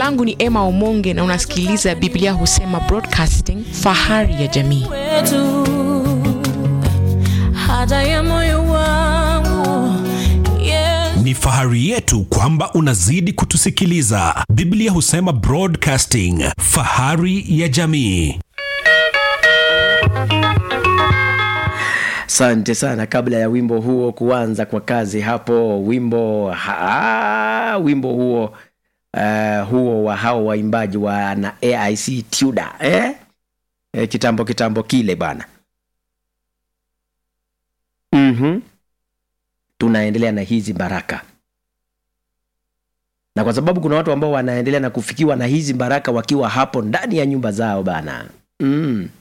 langu ni Emma Omonge na unasikiliza Biblia Husema Broadcasting, fahari ya jamii. wetu haja ya moyo wangu Yesu Ni fahari yetu kwamba unazidi kutusikiliza. Biblia husema Broadcasting, fahari ya jamii. Asante sana. Kabla ya wimbo huo kuanza kwa kazi hapo, wimbo ha, wimbo huo uh, huo wa hao waimbaji wa na AIC Tuda eh? Eh, kitambo kitambo kile bwana. mm Tunaendelea na hizi baraka, na kwa sababu kuna watu ambao wanaendelea na kufikiwa na hizi baraka wakiwa hapo ndani ya nyumba zao bana mm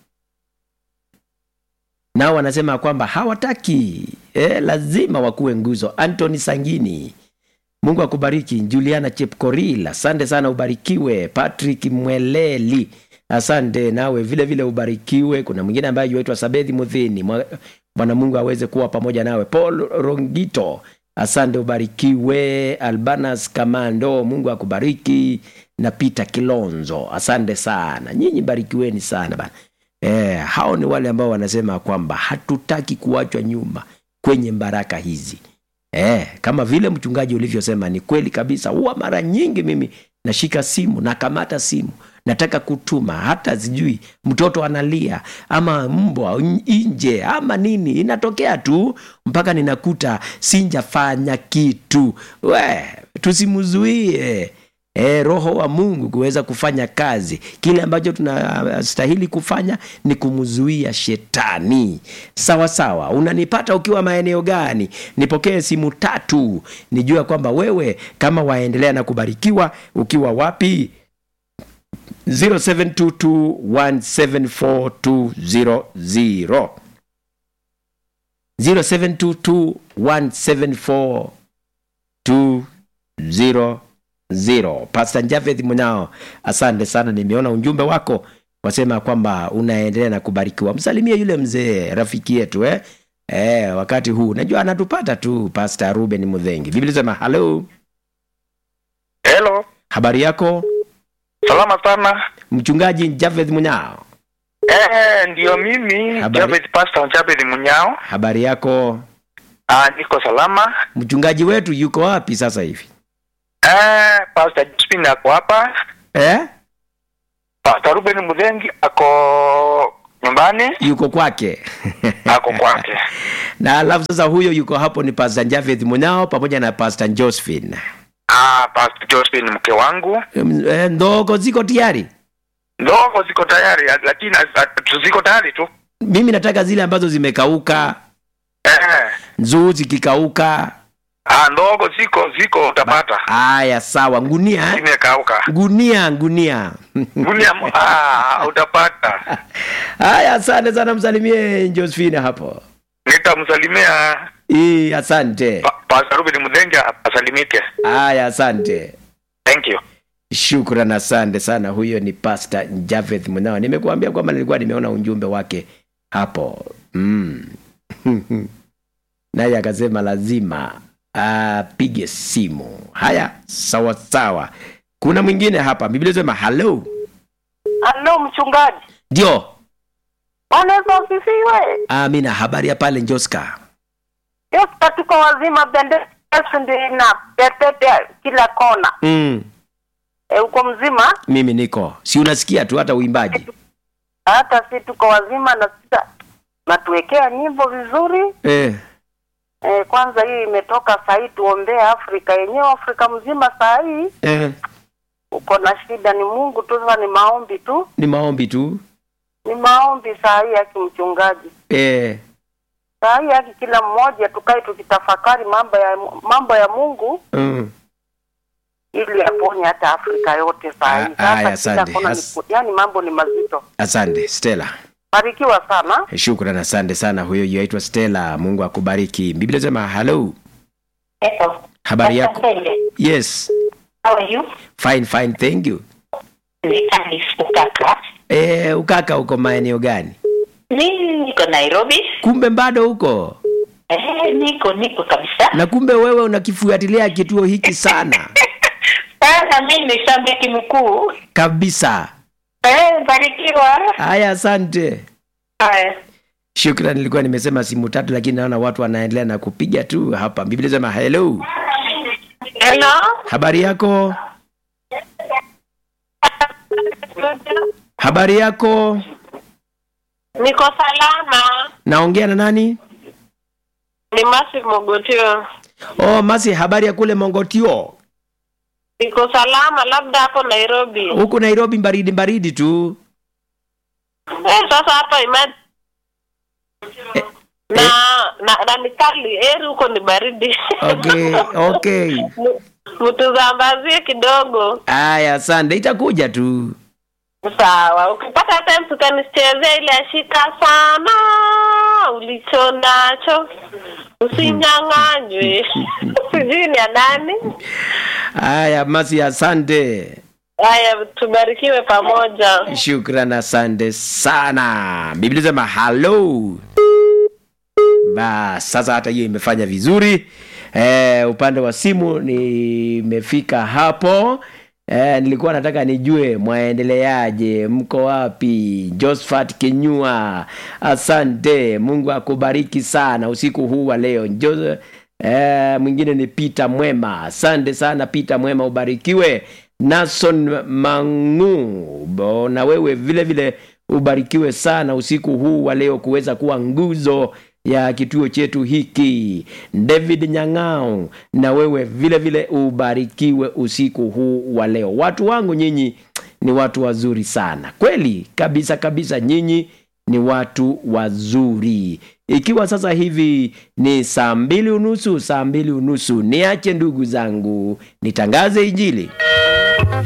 nao wanasema kwamba hawataki eh, lazima wakuwe nguzo. Anthony Sangini, Mungu akubariki. Juliana Chepkoril, asante sana, ubarikiwe. Patrick Mweleli, asante nawe vile vile ubarikiwe. Kuna mwingine ambaye yuaitwa Sabethi Mudhini, Mwa- Bwana Mungu aweze kuwa pamoja nawe. Paul Rongito, asante, ubarikiwe. Albanas Kamando, Mungu akubariki, na Peter Kilonzo, asante sana. Nyinyi barikiweni sana bana. Eh, hao ni wale ambao wanasema kwamba hatutaki kuachwa nyuma kwenye baraka hizi. Eh, kama vile mchungaji ulivyosema ni kweli kabisa. Huwa mara nyingi mimi nashika simu, nakamata simu, nataka kutuma, hata sijui mtoto analia ama mbwa nje ama nini, inatokea tu mpaka ninakuta sinjafanya kitu. We, tusimzuie e, roho wa mungu kuweza kufanya kazi kile ambacho tunastahili kufanya ni kumzuia shetani sawa sawa unanipata ukiwa maeneo gani nipokee simu tatu nijua kwamba wewe kama waendelea na kubarikiwa ukiwa wapi 0722174200 0722174200 Pastor Javeth Munao, asante sana, nimeona ujumbe wako wasema kwamba unaendelea na kubarikiwa. Msalimie yule mzee rafiki yetu eh? Eh, wakati huu najua anatupata tu Pastor Ruben Mudhengi. Biblia sema hello, Hello, habari yako salama sana. mchungaji Javeth Munao, Eh, ndio mimi Habari. Javed Pastor Javed Munyao. habari yako Ah, niko salama. mchungaji wetu yuko wapi sasa hivi Eh, Pastor Josephine ako hapa. eh? Pastor Ruben Mudhengi ako nyumbani, yuko kwake ako kwake. na alafu sasa huyo yuko hapo ni Pastor Javeth Munao pamoja na Pastor Josephine. Ah, Pastor Josephine mke wangu. Mm, eh, ndogo ziko tayari Ndogo ziko tayari, lakini ah, ziko tayari tu. mimi nataka zile ambazo zimekauka Eh, nzuu zikikauka ah, ndogo ziko ziko utapata. haya sawa ngunia eh? Imekauka. ngunia ngunia Gunia mo- ah, utapata. haya asante sana msalimie josephine hapo Nitamsalimia Ii, asante Pa- Pastor Ruben Mudhengi asalimike. haya asante Thank you. shukran asante sana huyo ni pastor javeth mnao nimekuambia kwamba nilikuwa nimeona ujumbe wake hapo mm. naye akasema lazima apige simu haya sawa sawa kuna mwingine hapa biblia sema halo Halo mchungaji, ndio Bwana Yesu asifiwe. amina habari ya pale njoska Yesu tuko wazima, bendera Yesu ndio ina pepete kila kona. mm. E, uko mzima? mimi niko si unasikia tu hata uimbaji Hata si tuko wazima na sasa natuwekea nyimbo vizuri. eh. E, kwanza hii imetoka saa hii, tuombee Afrika yenyewe, Afrika mzima saa hii Eh. uko na shida, ni Mungu tu, sasa ni maombi tu, ni maombi tu ni maombi saa hii yaki mchungaji, eh. saa hii yaki kila mmoja tukae tukitafakari mambo ya mambo ya Mungu mm. ili aponye hata Afrika yote saa hii. Ah, aya, Sasa kila asante. kona ni, As- yani mambo ni mazito. asante stela Barikiwa sana. shukran asante sana huyo yaitwa stela mungu akubariki biblia sema halo Hello. habari yako Asante. yes How are you? fine fine thank you Ni Alice Ukaka. eh, ukaka uko maeneo gani Mimi niko Nairobi. kumbe bado huko Eh, niko niko kabisa. na kumbe wewe unakifuatilia kituo hiki sana Sana na mimi ni shabiki mkuu. kabisa Eh, barikiwa. haya asante Haya. shukran nilikuwa nimesema simu tatu lakini naona watu wanaendelea na kupiga tu hapa biblia sema hello Hello. habari yako habari yako Niko salama. naongea na nani Ni Masi Mogotio. oh masi habari ya kule mongotio Niko salama labda hapo Nairobi. huku nairobi baridi baridi tu Eh, sasa hapa ima na na, na ni kali eri huko ni baridi. okay okay Mtuzambazie kidogo. haya asante itakuja tu Sawa, ukipata time tutanichezea ile ashika sana ulicho nacho usinyang'anywe. Sijui ni ya nani. haya masi asante Haya, tubarikiwe pamoja. shukran asante sana biblia sema halo bas sasa hata hiyo imefanya vizuri eh, upande wa simu nimefika hapo eh, nilikuwa nataka nijue mwaendeleaje mko wapi josphat kenyua asante mungu akubariki sana usiku huu wa leo jo, eh, mwingine ni peter mwema asante sana peter mwema ubarikiwe nason mangu Bo, na wewe vile vile ubarikiwe sana usiku huu wa leo kuweza kuwa nguzo ya kituo chetu hiki david nyang'ao na wewe vile vile ubarikiwe usiku huu wa leo watu wangu nyinyi ni watu wazuri sana kweli kabisa kabisa nyinyi ni watu wazuri ikiwa sasa hivi ni saa mbili unusu saa mbili unusu niache ndugu zangu nitangaze injili